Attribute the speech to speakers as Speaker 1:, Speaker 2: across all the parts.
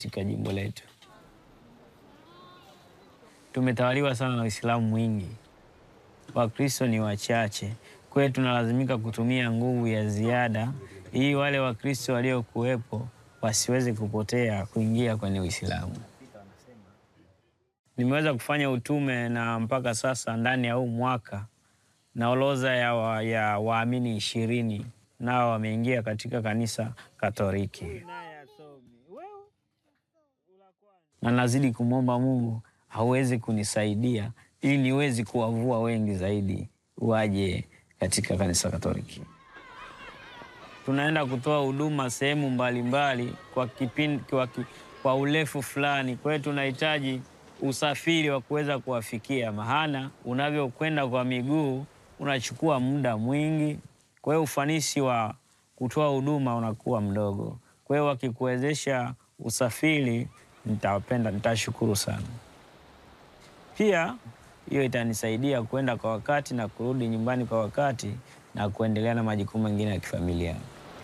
Speaker 1: katika jimbo letu. Tumetawaliwa sana na Uislamu mwingi, Wakristo ni wachache. Kwa hiyo tunalazimika kutumia nguvu ya ziada ili wale Wakristo waliokuwepo wasiweze kupotea kuingia kwenye Uislamu. Nimeweza kufanya utume na mpaka sasa ndani ya huu mwaka na orodha ya, wa, ya waamini ishirini nao wameingia katika kanisa Katoliki, na nazidi kumwomba Mungu aweze kunisaidia ili niwezi kuwavua wengi zaidi waje katika kanisa Katoliki. Tunaenda kutoa huduma sehemu mbalimbali kwa kipindi, kwa, ki, kwa urefu fulani. Kwa hiyo tunahitaji usafiri wa kuweza kuwafikia, maana unavyokwenda kwa miguu unachukua muda mwingi. Kwa hiyo ufanisi wa kutoa huduma unakuwa mdogo. Kwa hiyo wakikuwezesha usafiri, nitapenda, nitashukuru sana. Pia hiyo itanisaidia kwenda kwa wakati na kurudi nyumbani kwa wakati na kuendelea na majukumu mengine ya kifamilia.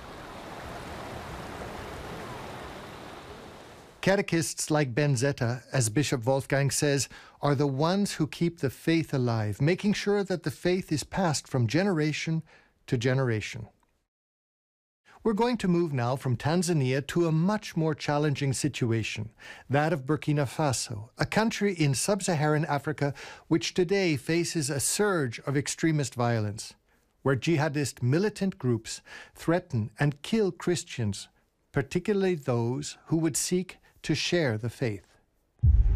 Speaker 2: Catechists like Benzetta, as Bishop Wolfgang says, are the ones who keep the faith alive, making sure that the faith is passed from generation to generation. We're going to move now from Tanzania to a much more challenging situation, that of Burkina Faso, a country in sub Saharan Africa which today faces a surge of extremist violence, where jihadist militant groups threaten and kill Christians, particularly those who would seek to share the faith.